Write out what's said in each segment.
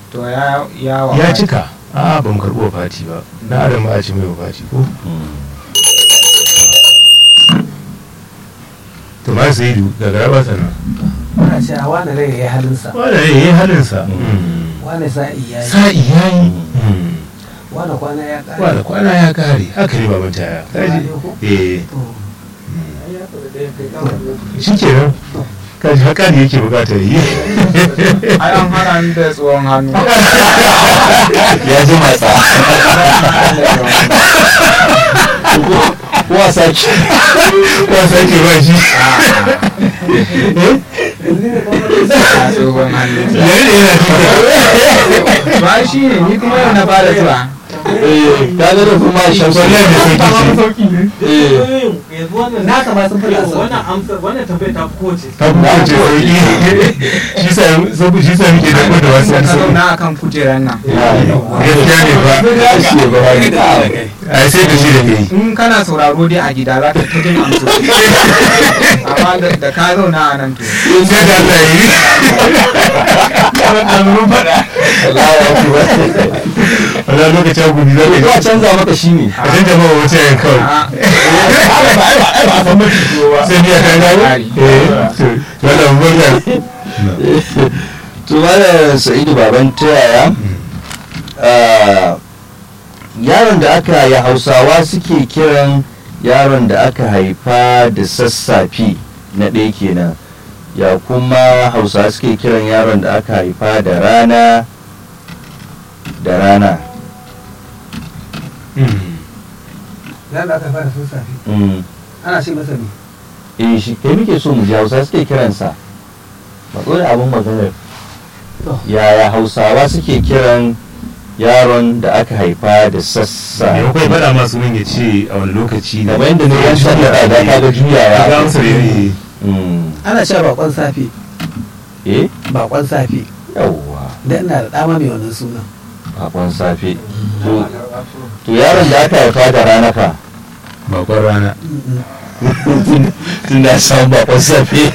to ya ya wa ya cika a ba mu karɓo fati ba na adam ba a ci mai fati ko to ma sai du daga raba sana ana cewa wani rai ya yi halinsa wanda ne yayi halinsa wani sa'i ya yi sa'i yayi wani kwana ya ƙare wanda kwana ya kare haka ne baban taya kaji eh shikenan kaji haka ne yake bukatar yi ai an hana ni da tsohon hannu ya ji matsa kuwa sake wasa ke ba shi a tsohon hannu yayi da yana cikin ba shi ne ni kuma yau na fara zuwa eh ka ga da kuma shamsu wallahi mai sauki ce eh yanzu wannan na kama sun fi nasa wannan amsa wannan tambayar ta fi kowace ta kuma ce sauki shi sa sabu shi sa muke da da wasu ka wasu zauna akan kujerar nan gaskiya ne ba shi ne ba wani ai sai da shi da kai in kana sauraro dai a gida za ka ta jin amsoshi amma da da ka zauna a nan to sai da Allah yi an mun faɗa Allah ya ku ba wala lokacin gudu za ko a ka canza maka shi ne a canza ba wata yan kawai a sai biya kan gawo eh to wala mun barka to malam sa'idu baban ta yaya ah, yaron da aka ya hausawa suke kiran yaron da aka haifa da sassafe na ɗaya kenan ya kuma hausawa suke kiran yaron da aka haifa da rana da rana ya da aka fara sun safe Mm. ana ce masa ne eh shi kai muke so mu ji hausa suke kiransa matso da abin maganar To. yaya hausawa suke kiran yaron da aka haifa da sassa me kai faɗa masu nan ya ce a wani lokaci ne kamar yadda ne yan shanda da da kaga ga juyawa amsar yayi Mm. ana cewa bakon safe eh bakon safe yawwa da ina da dama mai wannan sunan bakon safe to to yaron da aka haifa da rana fa bakon rana tun da samun bakon safe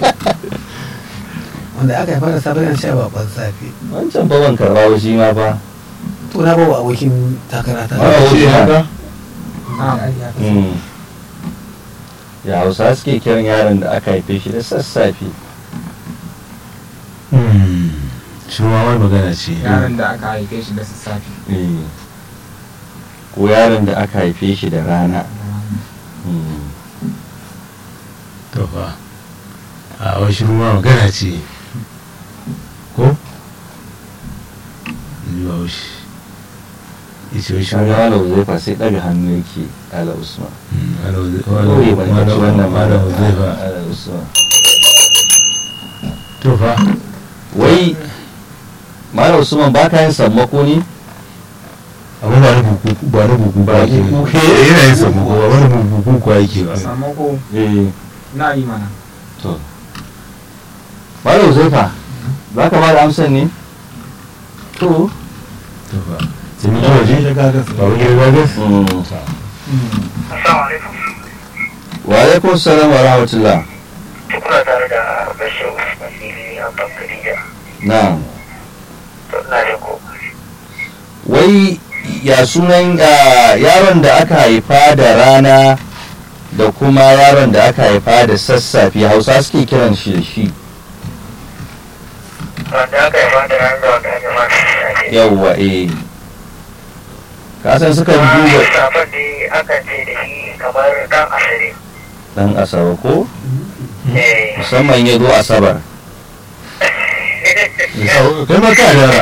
wanda aka haifar da safe yana cewa bakon safe wancan baban karba shi ma fa to na bawa abokin takara ta Ba ce haka Mm. ya hausa suke kiran yaron da aka haife shi da sassafe shi ma wani magana ce yaron da aka haife shi da sassafe Eh. ko yaron da aka haife shi da rana Mm. to fa a wani shi ma magana ce ko zuwa wushi ita wani shi Kaga ma Malam Uzaifa sai ɗaga hannu yake ala Usman. wani ban ci wannan malam zai fa ala Usman. to fa Wai Malam Usman ba ka yin sammako ne? amma ba na buku ba na buku ba Ba ake buku. Eh, yana yin samu ba wani buku ko ake ba samu ko Eh. na yi mana To. Malam Uzaifa ba ka ba da amsar ne? To. to fa sai mun waje ba wani gida gas Mm. Assalamu alaikum. Wa alaikum salam wa rahmatullah. Kuna tare da Bashir Usman Fili a Bakariya. Na'am. To ina da ko. Wai ya sunan ah, yaron da aka haifa da rana da kuma yaron da aka haifa da sassafe hausa suke kiran shi da shi Wanda aka yi fata ran da wanda aka fata da yawwa eh kasan suka Kuma duba safar da akan ce da shi kamar dan asiri. dan asabar ko Eh. musamman ya zo asabar kai ma ka yara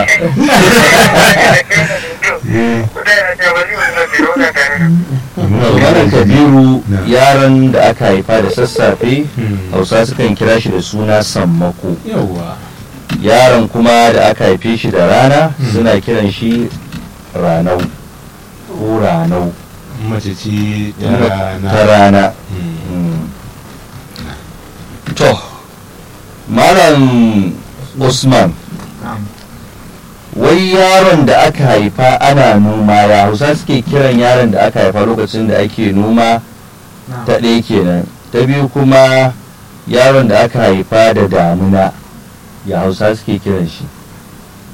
Malam Kabiru Na. yaron da aka haifa da sassafe Hmm. hausa sukan kira shi da suna sammako yawwa yaron kuma da aka haife shi da rana Hmm. suna kiran shi ranau ko ranau mace ce ta ta rana rana Hmm. Mm. to malam usman na'am wai yaron da aka haifa ana noma ya hausa suke kiran yaron da aka haifa lokacin da ake noma na'am ta ɗaya kenan ta biyu kuma yaron da aka haifa da damuna ya hausa suke kiran shi